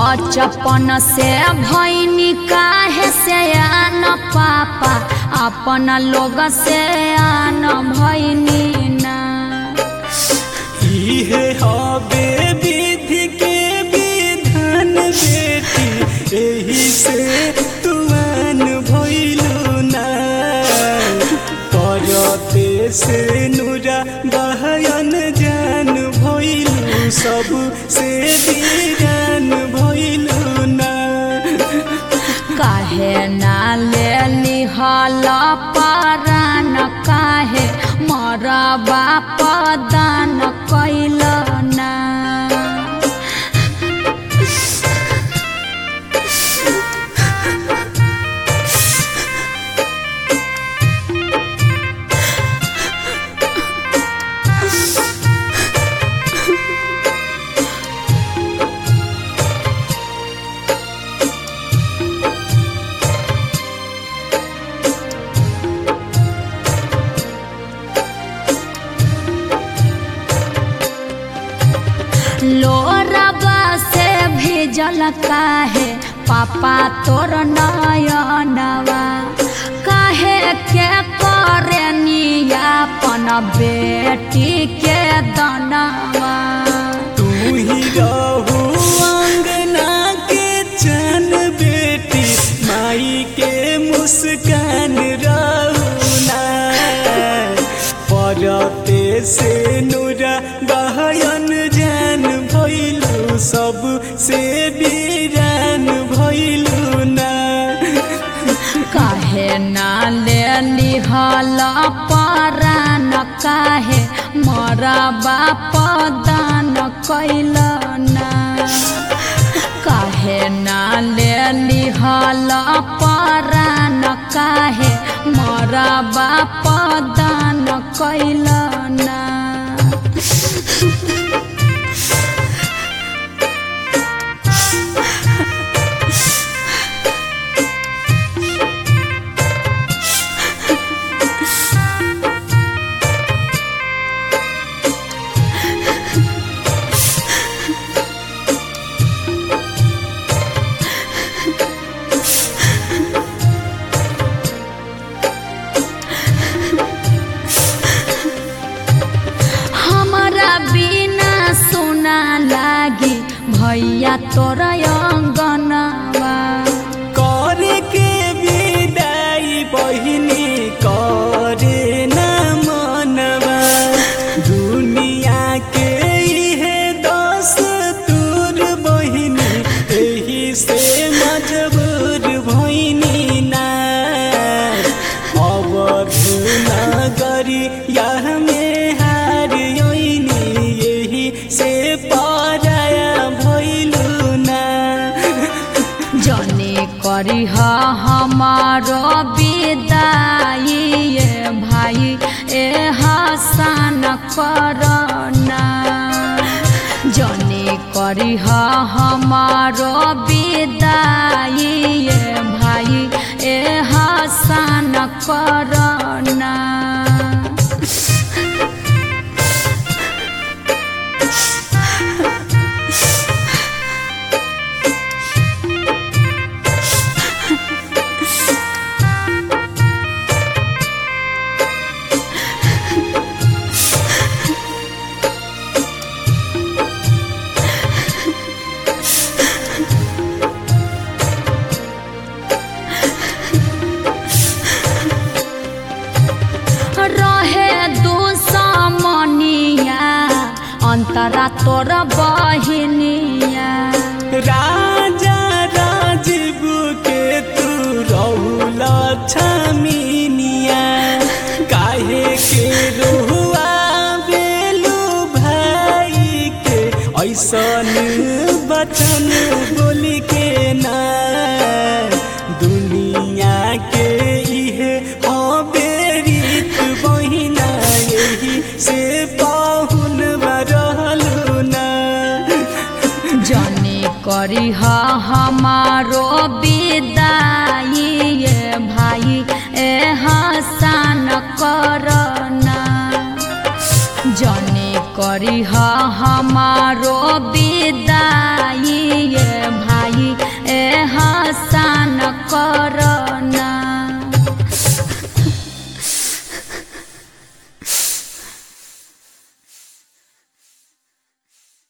बचपन से भैनी काहे से आन पापा अपन लोग से आन भैनी ना इहे हबे विधि के विधान बेटी एही से तुआन भइलु ना परते से नुरा बहयन जान भइलु सब से दीरान भइलु ना काहे ना ले लिहल परान काहे मरा बाप दान कैल ना लोरबा से भेजल काहे पापा तोर नयनवा काहे के करे नियापन बेटी के दनवा तू ही रहू अंगना के चन बेटी माई के मुस्कान रहू ना परते से नुरा बहयन जान भइलु सब से बीरान भइलु ना काहे ना ले लिहल परान काहे मरा बाप दान कैल ना काहे ना ले लिहल परान काहे मरा बाप दान कैल ना हमरा बिना सुना लागी भैया तोर अंगनवा करे के विदाई बहिनी करे न मनवा दुनिया के इहे दस तूर बहिनी एही से मजबूर भइनी ना अवध नगरी यह में हार योइनी यही से पराया भइलु ना जने करी हमारो विदाई ए भाई ए हसन करना जने करी हमारो विदाई ए भाई ए हसन करना रहे दुश्मनिया अंतरा तोर बहिनिया राजा राजीव के तू रहुल छमिनिया काहे के रुआ बेलू भाई के ऐसन बचन बोल के ना दुनिया के इहे बेरीत बहिना यही से पाहुन रहलू ना जने करी हमारो विदाई